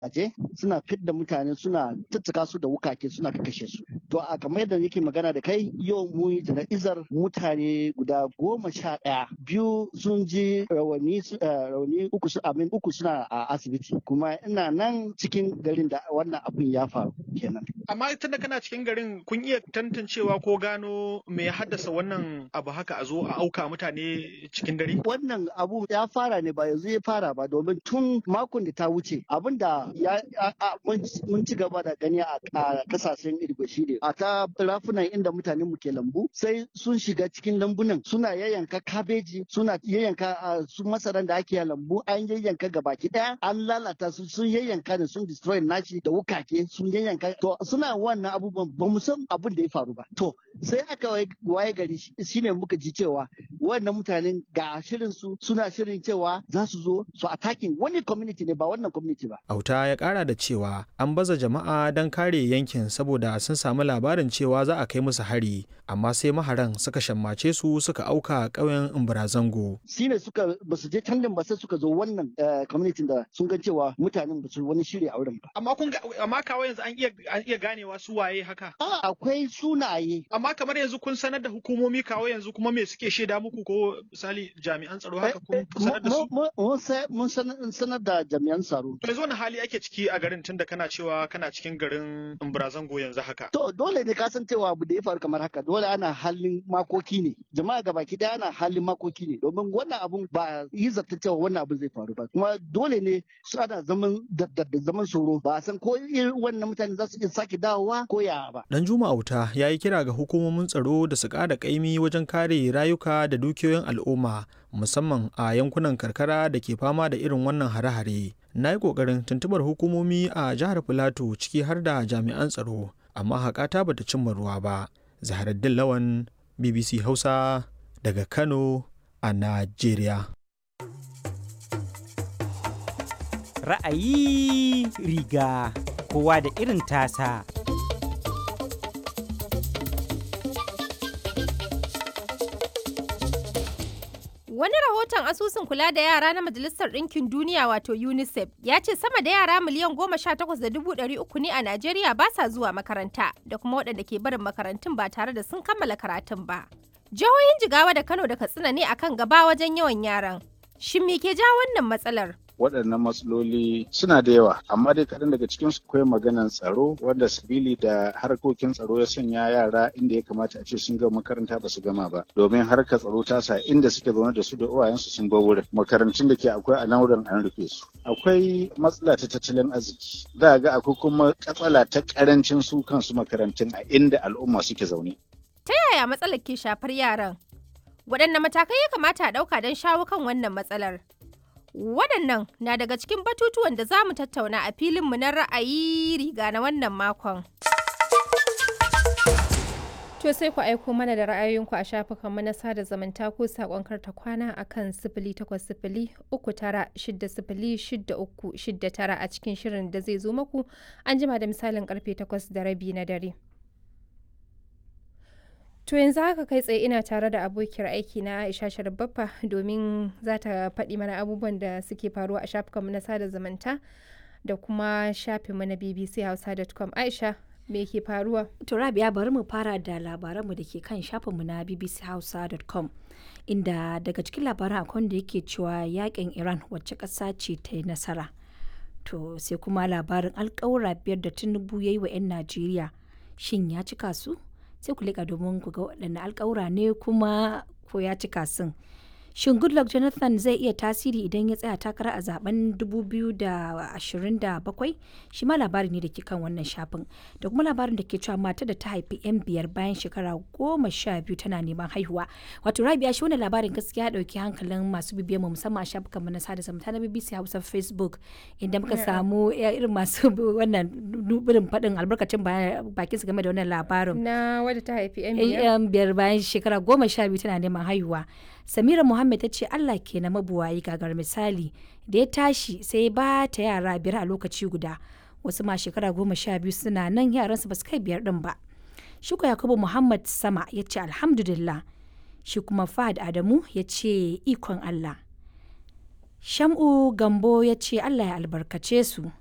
aje suna fidda mutane suna tattaka su da wukake suna kashe su to a kamar yadda yake magana da kai yau mu yi jana'izar mutane guda goma sha ɗaya biyu sun ji rawani rauni uku su amin uku suna a asibiti kuma ina nan cikin garin da wannan abin ya faru kenan amma tunda kana cikin garin kun iya tantancewa ko gano me ya haddasa wannan abu haka a zo a auka mutane cikin dare wannan abu ya fara ne ba yanzu ya fara ba domin tun makon da ta wuce abin da ya mun ci gaba da gani a kasashen irgo shi ne a ta rafunan inda mutane mu ke lambu sai sun shiga cikin lambunan suna yayyanka kabeji suna yayyanka su masaran da ake lambu an yayyanka gabaki daya an lalata su sun yayyanka ne sun destroy nashi da wukake sun yayyanka to suna wannan abubuwan ba mu san abin da ya faru ba to sai aka waye gari shine muka ji cewa wannan mutanen ga shirin su suna shirin cewa za su zo su attacking wani community ne ba wannan community ba auta ya kara da cewa an baza jama'a don kare yankin saboda sun samu labarin cewa za a kai musu hari amma sai maharan suka shammace su suka auka ƙauyen imbarazango shine suka ba su je can ba sai suka zo wannan community da sun ga cewa mutanen ba su wani shiri a wurin ba amma kun amma kawai yanzu an iya an iya ganewa su waye haka a akwai sunaye amma kamar yanzu kun sanar da hukumomi kawo yanzu kuma me suke shaida muku ko misali jami'an tsaro haka kun sanar da su mun sanar da jami'an tsaro to yanzu wani hali ake ciki a garin tunda kana cewa kana cikin garin Imbarazango yanzu haka to dole ne ka san cewa abu da ya faru kamar haka dole ana halin makoki ne jama'a gabaki daya ana halin makoki ne domin wannan abun ba yi zata cewa wannan abun zai faru ba kuma dole ne su ana zaman da zaman tsoro ba a san ko irin wannan mutane za su iya sake dawowa ko ya ba dan juma auta ya yi kira ga hukumomin tsaro da su ƙara ƙaimi wajen kare rayuka da dukiyoyin al'umma musamman a yankunan karkara da ke fama da irin wannan hare-hare na yi ƙoƙarin tuntubar hukumomi a jihar filato ciki har da jami'an tsaro amma haƙata bata cimma ruwa ba zaharaddin lawan bbc hausa daga kano a najeriya ra'ayi riga kowa da irin tasa Wani rahoton asusun kula da yara na Majalisar Ɗinkin Duniya wato UNICEF ya ce sama da yara miliyan goma sha takwas da dubu ɗari uku ne a Najeriya ba sa zuwa makaranta da kuma waɗanda ke barin makarantun ba tare da sun kammala karatun ba. Jihohin Jigawa da Kano da Katsina ne akan gaba wajen yawan yaran. Shin me ke ja wannan matsalar? waɗannan matsaloli suna da yawa amma dai kaɗan daga cikin su akwai maganan tsaro wanda sabili da harkokin tsaro ya sanya yara inda ya kamata a ce sun gama makaranta ba su gama ba domin harkar tsaro ta sa inda suke zaune da su da uwayensu sun bar wurin makarantun da ke akwai a nan wurin an rufe su akwai matsala ta tattalin arziki za ga akwai kuma katsala ta karancin su kansu makarantun a inda al'umma suke zaune Ta yaya matsalar ke shafar yaran? Waɗanne matakai ya kamata a ɗauka don shawo kan wannan matsalar? Waɗannan na daga cikin batutuwan da za mu tattauna a filinmu na ra'ayi riga na wannan makon. To sai ku aiko mana da ra'ayoyinku a shafukanmu na sada zumunta ko saƙon karta kwana a kan sifili takwas sifili uku tara shidda sifili shidda uku shidda tara a cikin shirin da zai zo maku an jima da misalin karfe takwas da rabi na dare. To yanzu haka kai tsaye ina tare da abokiyar aiki na Aisha Sharbaffa domin za ta faɗi mana abubuwan da suke faruwa a shafukanmu na sada zumunta da kuma shafinmu na bbchausa.com. Aisha, me ke faruwa? To Rabia bari mu fara da labaranmu da ke kan shafinmu na bbchausa.com. Inda daga cikin labaran akwai da yake cewa yakin Iran wacce ƙasa ce ta yi nasara. To sai kuma labarin alƙawura biyar da Tinubu ya yi wa 'yan Najeriya. Shin ya cika su? sai ku liƙa domin ku ga waɗanne alƙawura ne kuma ko ya cika sun. Shin Goodluck Jonathan zai iya tasiri idan ya tsaya takara a zaben 2027? Shi ma labari ne da ke kan wannan shafin. Da kuma labarin da ke cewa mata da ta haifi 'yan biyar bayan shekara goma sha biyu tana neman haihuwa. Wato Rabia shi wannan labarin gaskiya ɗauki hankalin masu bibiyar mu musamman a shafukanmu na sada zumunta na BBC Hausa Facebook inda muka samu irin masu wannan nubirin faɗin albarkacin bakin su game da wannan labarin. Na wadda ta haifi 'yan biyar? 'yan biyar bayan shekara goma sha biyu tana neman haihuwa. Samira Muhammad ta ce Allah ke na mabuwayi gagar misali da ya tashi sai ba ta yara biyar a lokaci guda wasu ma shekara goma sha biyu suna nan yaransu ba su kai biyar din ba. Shuka Yakubu Muhammad Sama ya ce Alhamdulillah shi kuma Fahad Adamu ya ce ikon Allah. Sham'u Gambo ya ce Allah ya albarkace su.